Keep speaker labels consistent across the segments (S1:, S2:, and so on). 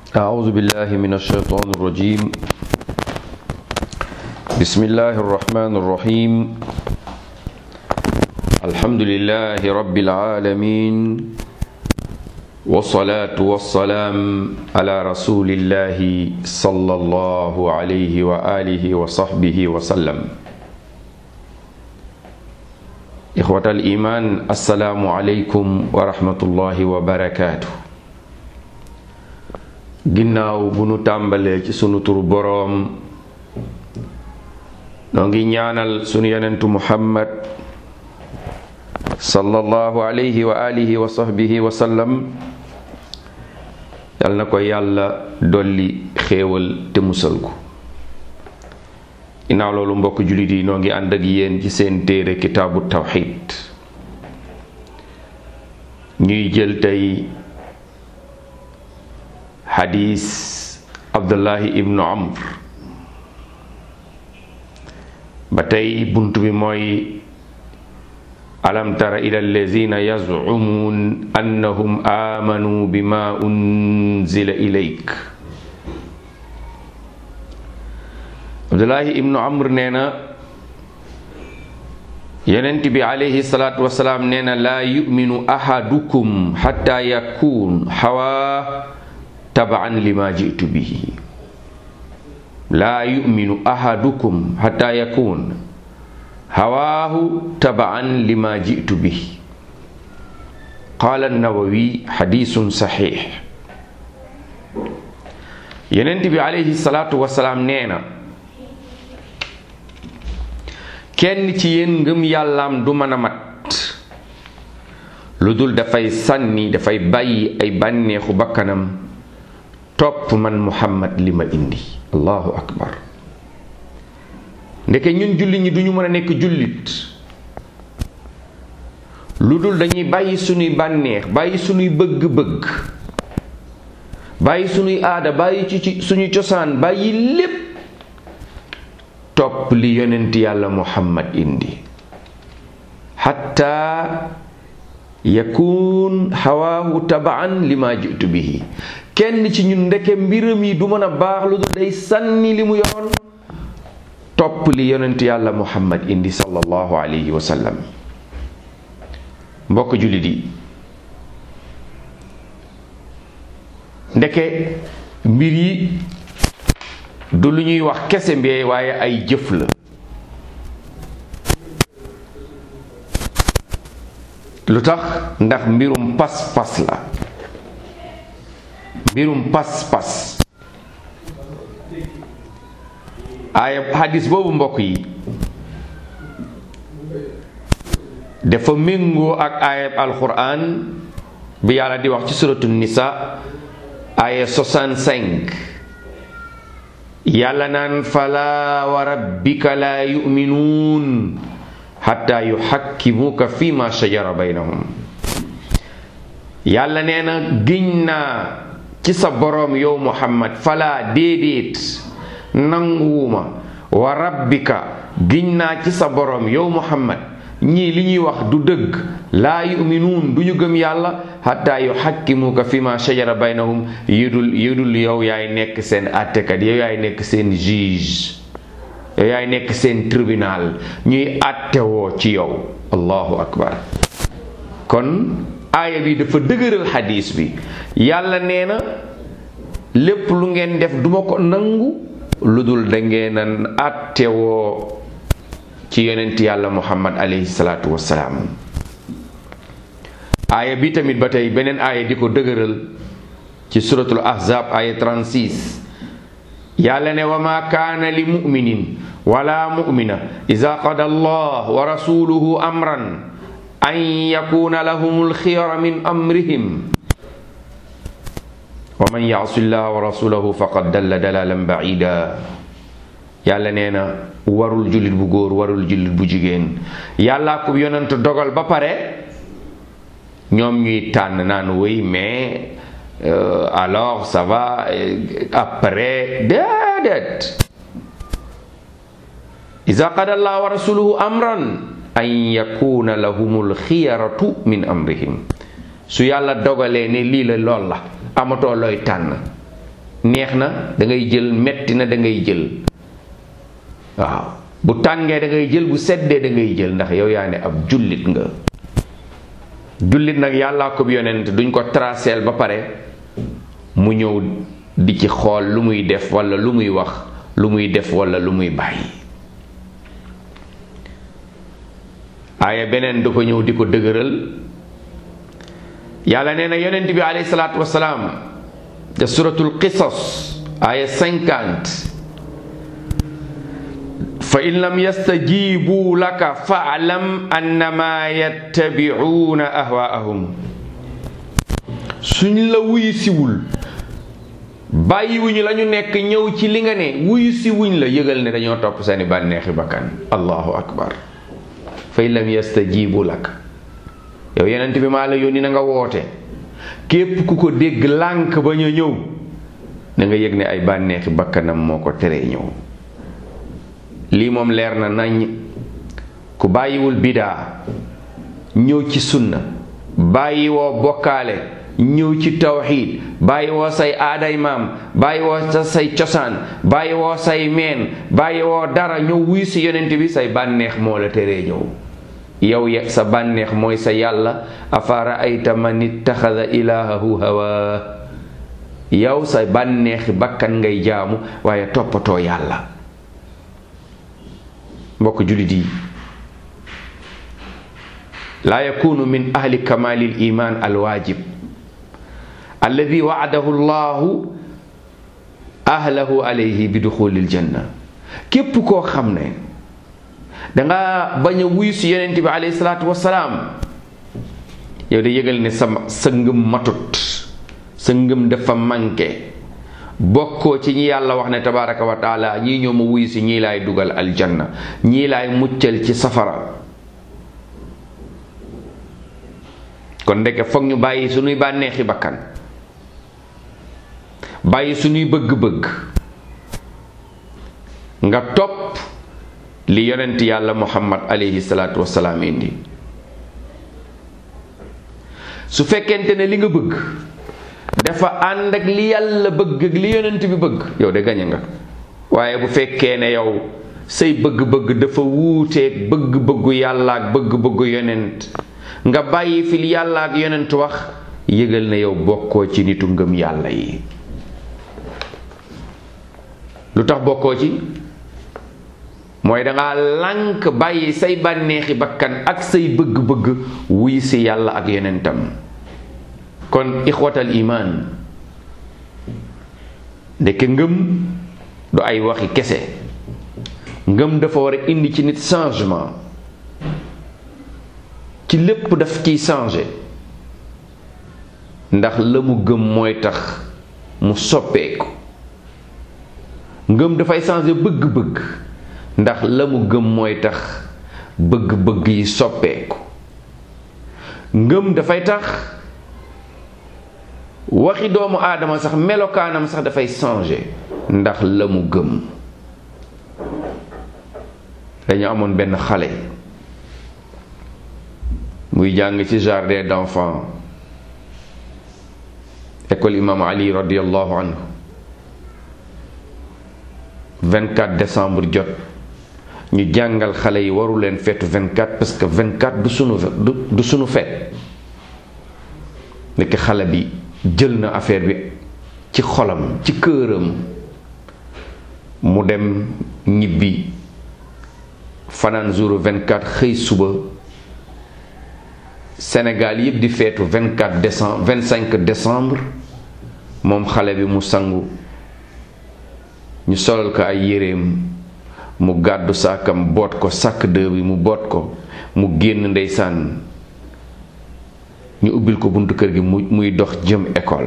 S1: أعوذ بالله من الشيطان الرجيم بسم الله الرحمن الرحيم الحمد لله رب العالمين والصلاة والسلام على رسول الله صلى الله عليه وآله وصحبه وسلم إخوة الإيمان السلام عليكم ورحمة الله وبركاته ginnaaw bu nu tàmbalee ci sunu turu boroom noo ngi ñaanal sunu yonentu muhammad sallallahu alayhi wa alihi wa sahbihi wa sallam yal na ko yàlla dolli xéewal te musal ko ginnaaw loolu mbokk jullit yi noo ngi ànd ak yéen ci seen téere kitaabu tawxid ñuy jël tey xadiis abdullahi ibnu amr ba tey bunt bi mooy alam tara ila allazina yazumuun annahum aamanu bima unzila ilayk abdullahi ibnu amr nee na yonent bi alayhi salaatu wasalaam nee na laa yuminu ahadukum xatta yakun xawaa tabaan lima jitu bihi laa yuminu ahadukum xata yakun hawaahu tabaan lima jitu bihi qaala nawawi xadisun saxiix yonent bi alayhi salaatu wasalaam nee na kenn ci yéen ngëm yàllaam du mën a mat lu dul dafay sànni dafay bàyyi ay bànneexu bakkanam topp man muhammad li ma indi allahu akbar ndeke ñun jullit ñi duñu mën a nekk jullit lu dul dañuy bàyyi sunuy bànneex bàyyi sunuy bëgg-bëgg bàyyi sunuy aada bàyyi ci suñuy cosaan bàyyi lépp topp li yonent yàlla muhammad indi xatta yakun hawaahu tabaan li ma jitu bihi kenn ci ñun ndeke mbiram yi du mën a baax lu dul day sànni li mu yoroon topp li yonent yàlla muhammad indi sallallahu alayhi wa sallam mbokk jullit yi ndeke mbir yi du lu ñuy wax kese mbee waaye ay jëf la lu tax ndax mbirum pas-pas la mbirum pas-pas aaya hadis boobu mbokk yi dafa méngoo ak aayab alquran bi yàlla di wax ci suratu nisa aaya 65 yàlla naan fala wa rabbika la yuminuun xatta yuxakkimuka fi ma shajara baynahum yàlla nee na giñ naa ci sa boroom yow muhammad fala déedéet nanguwuma wa rabbika giñ naa ci sa boroom yow muhammad ñii li ñuy wax du dëgg laa yuminuun du ñu gëm yàlla xataa yu xakkimuka fi ma shajara baynahum yudul yudul yow yaay nekk seen àttekat yow yaay nekk seen juge yow yaay nekk seen tribunal ñuy àttewoo ci yow allahu akbar kon aaya bi dafa dëgëral xadiis bi yàlla nee na lépp lu ngeen def duma ko nangu lu dul da ngeen a àttewoo ci yonent yàlla muhammad alayhi salaatu wassalaam aaya bi tamit ba tey beneen aaya di ko dëgëral ci suratul ahzab aaya 36 yàlla ne wa ma kaana li muminin wala mumina ida qada allah wa rasuluhu amran an yakuna lahum alxiyara min amrihim wa man yaasi llah wa rasulahu faqad dalla dalalan baida yàlla nee na warul jullit bu góor warul jullit bu jigéen yàllaa ko yonent dogal ba pare ñoom ñuy tànn naan wéy mais euh, alors ça va euh, après déedéet iza qada allah wa rasuluhu amran an yakuna lahumul xiyaratu min amrihim su yàlla dogalee ne lii la lool la amatoo looy tànn neex na da ngay jël metti na da ngay jël waaw bu tàngee da ngay jël bu seddee da ngay jël ndax yow yaa ne ab jullit nga jullit nag yàllaa ko yonent duñ ko traceel ba pare mu ñëw di ci xool lu muy def walla lu muy wax lu muy def walla lu muy bàyyi aaya beneen du ko ñëw di ko dëgëral yàlla nee na yonent bi alayhi salaatu wasalaam te suratul qisas aaya cinquante fa in lam yastajibu laka faalam annama yattabi'una ahwaahum suñ la wuyu siwul bàyyiwuñu la ñu nekk ñëw ci li nga ne wuyu si wuñ la yëgal ne dañoo topp seeni bànneexi bakkan allahu akbar fa in lam yastajibu laka yow yenent bi maa la yónni na nga woote képp ku ko dégg lànk ba ñu ñëw na nga yëg ne ay bànneexi bakkanam moo ko teree ñëw lii moom leer na nañ ku bàyyiwul bidaa ñëw ci sunna bàyyi woo bokkaale ñëw ci tawxiid bàyyi woo say aaday maam bàyyi woo sa say cosaan bàyyi woo say meen bàyyi woo dara ñëw wuy si yonent bi say bànneex moo la teree ñëw yow ya sa bànneex mooy sa yàlla afara ayta man ittaxada ilaahahu hawa yow sa bànneexi bakkan ngay jaamu waaye toppatoo yàlla mbokk jullit yi laa yakunu min ahli kamalil iman alwaajib alladi waadahu llahu ahlahu alayhi bi duxulil janna képp koo xam ne danga bañ a wuyu si yonent bi alayhi salaatu wasalaam yow de yëgal ne sa sa ngëm matut sa ngëm dafa manqué bokkoo ci ñi yàlla wax ne tabaraka wa taala ñii ñoo ma wuyu si ñii laay dugal aljanna ñii laay muccal ci safara kon ndeke foog ñu bàyyi suñuy bànneexi bakkan bàyyi suñuy bëgg-bëgg nga topp li yonent yàlla muhammad alayhi salaatu wasalaam indi su fekkente ne li nga bëgg dafa ànd ak li yàlla bëgg ak li yonent bi bëgg yow de gañe nga waaye bu fekkee ne yow say bëgg-bëgg dafa wuuteeg bëgg-bëggu yàlla ak bëgg-bëggu yonent nga bàyyi fi li yàlla ak yonent wax yëgal ne yow bokkoo ci nitu ngëm yàlla yi lu tax bokkoo ci mooy danga lànk bàyyi say bànneexi bakkan ak say bëgg-bëgg wuy si yàlla ak yonentam kon ixwatal imaan ndeke ngëm du ay waxi kese ngëm dafa war a indi ci nit changement ci lépp daf ciy changé ndax la mu gëm mooy tax mu soppeeku ngëm dafay changé bëgg-bëgg ndax la mu gëm mooy tax bëgg-bëgg yi soppeeku ngëm dafay tax waxi doomu aadama sax melokaanam sax dafay changé ndax la mu gëm dañu amoon benn xale muy jàng ci jardin d'enfants école imam ali radiallahu anhu 24 décembre jot ñu jàngal xale yi waru leen feetu 24 parce que 24 du sunu du sunu feet nekk xale bi jël na affaire bi ci xolam ci këram mu dem ñibbi fanaan jour 24 xëy suba Sénégal yëpp di feetu 24 décembre 25 décembre moom xale bi mu sangu ñu solal ko ay yéreem mu gàddu saakam boot ko sàkk dë bi mu boot ko mu génn ndeysaan ñu ubbil ko buntu kër gi mu muy dox jëm école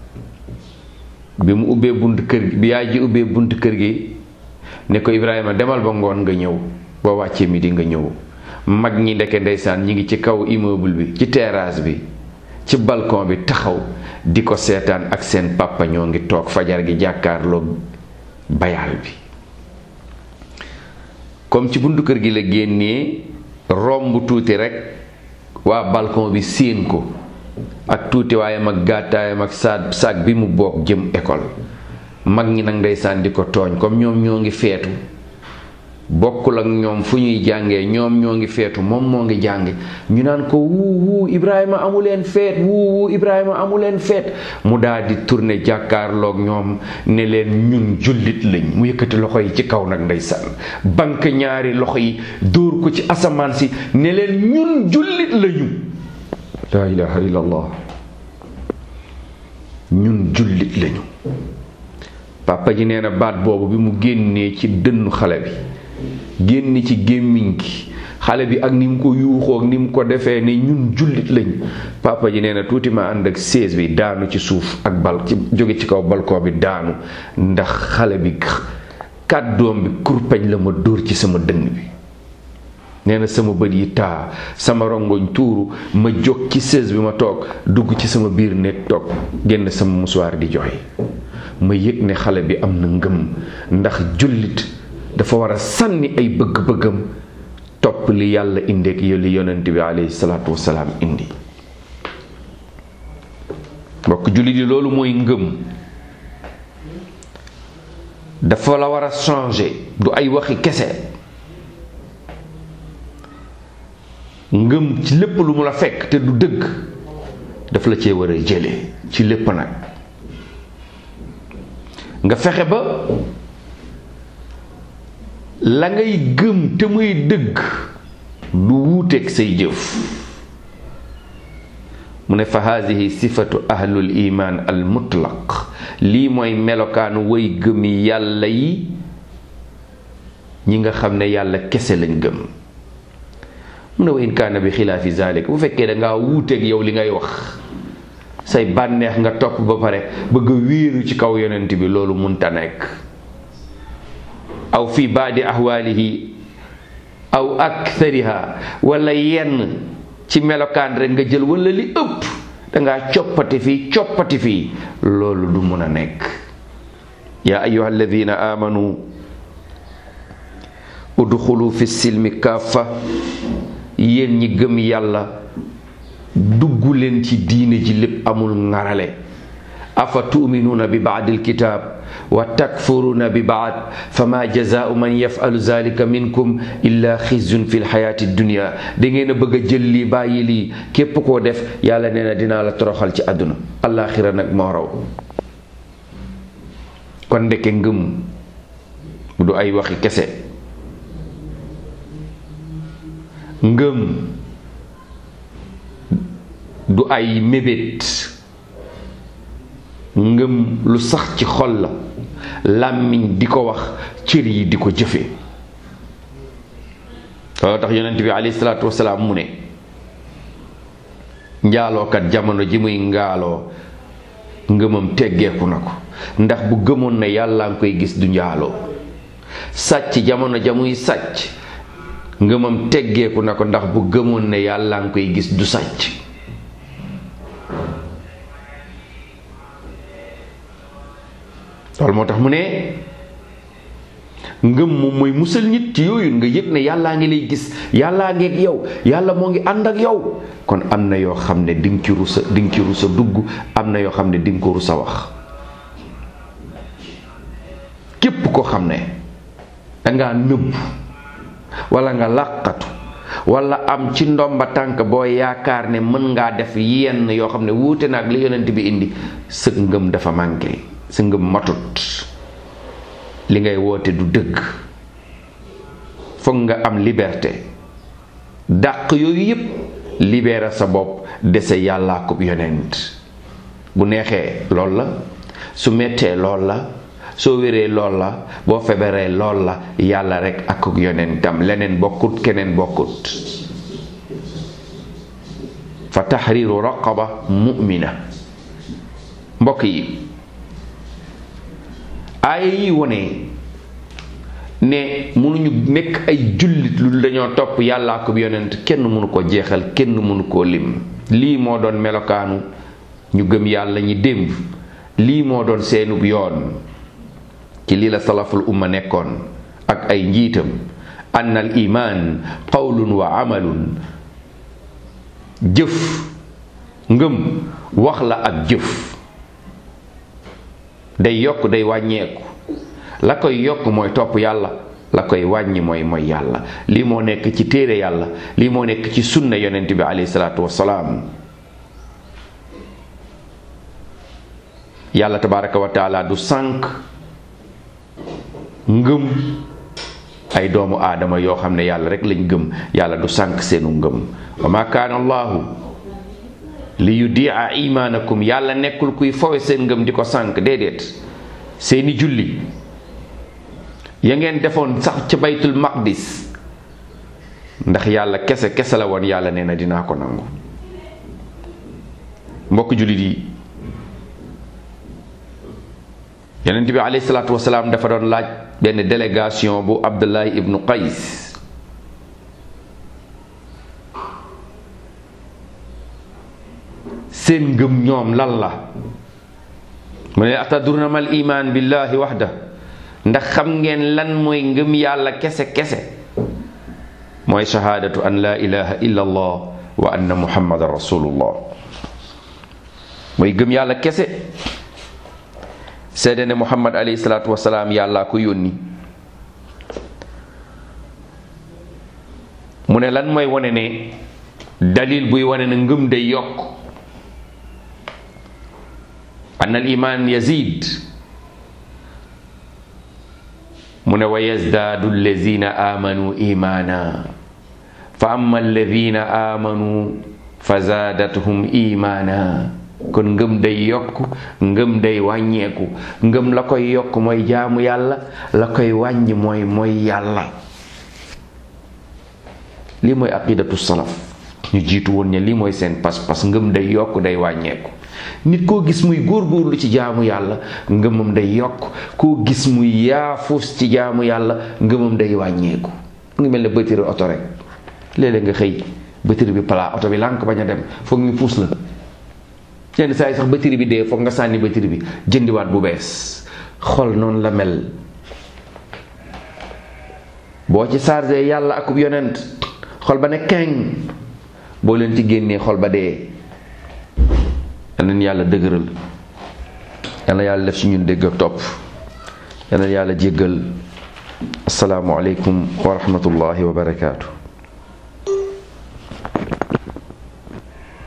S1: bi mu ubbee buntu kër gi bi yaay ji ubbee buntu kër gi ne ko Ibrahima demal ba ngoon nga ñëw boo wàccee mi di nga ñëw mag ñi ndeke ndeysaan ñi ngi ci kaw immeuble bi ci terrasse bi ci balcon bi taxaw di ko seetaan ak seen papa ñoo ngi toog fajar gi jàkkaarloo bayaal bi comme ci buntu kër gi la génnee romb tuuti rekk waa balcon bi séen ko ak tuuti waayam ak gàttaayam ak saag saag bi mu bokk jëm école mag ñi nag ndeysaan di ko tooñ comme ñoom ñoo ngi feetu bokkul ak ñoom fu ñuy jàngee ñoom ñoo ngi feetu moom moo ngi jànge ñu naan ko wuu wuu Ibrahima amuleen feet wuu wuu Ibrahima amuleen feet mu daal di tourné jàkkaarloog ñoom ne leen ñun jullit lañ mu yëkkati loxo yi ci kaw nag ndeysaan bank ñaari loxo yi dóor ko ci asamaan si ne leen ñun jullit lañu laa ilaha illallah ñun jullit lañu papa ji nee na baat boobu bi mu génnee ci dënnu xale bi génn ci gémmiñ gi xale bi ak ni mu ko yuuxoo ak ni mu ko defee ne ñun jullit lañ papa ji nee na tuuti ma ànd ak sées bi daanu ci suuf ak bal ci jóge ci kaw balkoo bi daanu ndax xale bi kàddoom bi kurpañ la ma dóor ci sama dënn bi nee na sama bët yi taa sama rongoñ tuuru ma jóg ci sées bi ma toog dugg ci sama biir néeg toog génn sama musuwaar di joxe ma yëg ne xale bi am na ngëm ndax jullit dafa war a sànni ay bëgg-bëggam topp li yàlla indeek li yonent bi alayhi salaatu wasalaam indi mbokk jullit yi loolu mooy ngëm dafa la war a changer du ay waxi kese ngëm ci lépp lu mu la fekk te du dëgg daf la cee war a jële ci lépp nag nga fexe ba la ngay gëm te muy dëgg du wuuteeg say jëf mu ne fa haadihi sifatu ahlul iman al mutlaq lii mooy melokaanu way gëmi yàlla yi ñi nga xam ne yàlla kese lañ gëm mu ne wa in kaana bi xilaafi zalik bu fekkee da ngaa wuuteeg yow li ngay wax say bànneex nga topp ba pare bëgg a wéeru ci kaw yonent bi loolu munta nekk aw fi baadi ahwaalihi aw akthariha wala yenn ci melokaan rek nga jël wala li ëpp dangaa coppati fii coppati fii loolu du mun a nekk yaa ayuha alladina amanu udxulu fi silmi kaafa yéen ñi gëm yàlla dugg leen ci diine ji lépp amul ngarale afa tuminuuna bi baadil kitaab wa takfuruuna bi baad fama jazaau man yafalu zalika minkum illa xizyun fi lxayaati dunia da ngeen a bëgg a jël lii bàyyi lii képp koo def yàlla nee na dinaa la toroxal ci àdduna allaaxira nag moo raw kon ndeke ngëm du ay waxi kese ngëm du ay mébét ngëm lu sax ci xol la làmmiñ di ko wax cër yi di ko jëfe loolu tax yonent bi alayhi salaatu wasalaam mu ne njaalookat jamono ji muy ngaaloo ngëmam teggeeku na ko ndax bu gëmoon ne yàlla nga koy gis du njaaloo sàcc jamono ja muy sàcc ngëmam teggeeku na ko ndax bu gëmoon ne yàlla nga koy gis du sàcc loolu moo tax mu ne ngëm moom mooy musal nit ci yooyu nga yëg ne yàllaa ngi lay gis yàllaa ngi ak yow yàlla moo ngi ànd ak yow kon am na yoo xam ne di nga ci rusa di nga ci rusa dugg am na yoo xam ne di nga ko rusa wax képp ko xam ne dangaa nëbb wala nga làqatu wala am ci ndomba tànk boo yaakaar ne mën ngaa def yenn yoo xam ne wuute na ak li yonent bi indi sa ngëm dafa manqué sa ngëm matut li ngay woote du dëgg foog nga am liberté dàq yooyu yépp libérer sa bopp dese yàllaa ko yonent bu neexee lool la su mettee lool la soo wéree lool la boo feebaree lool la yàlla rekk ak ak yonentam leneen bokkut keneen bokkut fa taxriiru raqaba mu'mina mbokk yi aaya yi wone ne mënuñu nekk ay jullit lu dañoo topp yàllaa ko yonent kenn mënu ko jeexal kenn mënu koo lim lii moo doon melokaanu ñu gëm yàlla ñi démb lii moo doon seenub yoon ci lii la salaful umma nekkoon ak ay njiitam ann al iman qawlun wa amalun jëf ngëm wax la ak jëf day yokk day wàññeeku la koy yokk mooy topp yàlla la koy wàññi mooy mooy yàlla lii moo nekk ci téere yàlla lii moo nekk ci sunna yonent bi alayhi salaatu wassalaam yàlla tabaraka wa taala du sànq ngëm ay doomu aadama yoo xam ne yàlla rek lañ gëm yàlla du sànq seenu ngëm wa ma kaana allahu li yudia imaanakum yàlla nekkul kuy fowe seen ngëm di ko sànq déedéet seeni julli ya ngeen defoon sax ca baytul maqdis ndax yàlla kese kese la woon yàlla nee na dinaa ko nangu mbokk jullit yi yonent bi alayhi salaatu wasalaam dafa doon laaj benn délégation bu Abdullahi ibnu Qays seen ngëm ñoom lan la mu ne atadruna mal iman billahi waxda ndax xam ngeen lan mooy ngëm yàlla kese kese mooy shahaadatu an la ilaha illa allah wa anna muhammadan rasulullah mooy gëm yàlla kese seede ne muhammad alayhi salaatu wasalaam yàllaa ko yónni mu ne lan mooy wane ne dalil buy wane ne ngëm day yokk an al iman yazid mu ne wa yazdaadu allazina amanu imana fa amma alladina amanu fa zaadathum imana kon ngëm day yokk ngëm day wàññeeku ngëm la koy yokk mooy jaamu yàlla la koy wàññi mooy mooy yàlla lii mooy aqidatu salaf ñu jiitu woon ne lii mooy seen pas-pas ngëm day yokk day wàññeeku nit koo gis muy góorgóorlu ci jaamu yàlla ngëmam day yokk koo gis muy yaafus ci jaamu yàlla ngëmam day wàññeeku mu ngi mel ne bëtëri oto rek léeg-léeg nga xëy bëtëri bi plat oto bi lànk bañ a dem foog ñu puus la yenn saa yi sax batterie bi dee foog nga sànni batterie bi jëndiwaat bu bees xol noonu la mel boo ci chargé yàlla akub yonent xol ba ne keng boo leen ci génnee xol ba dee yal na yàlla dëgëral yal na yàlla def ci ñun dégg ak topp yal na yàlla jéggal asalaamualeykum wa rahmatullahi wa barakaatu.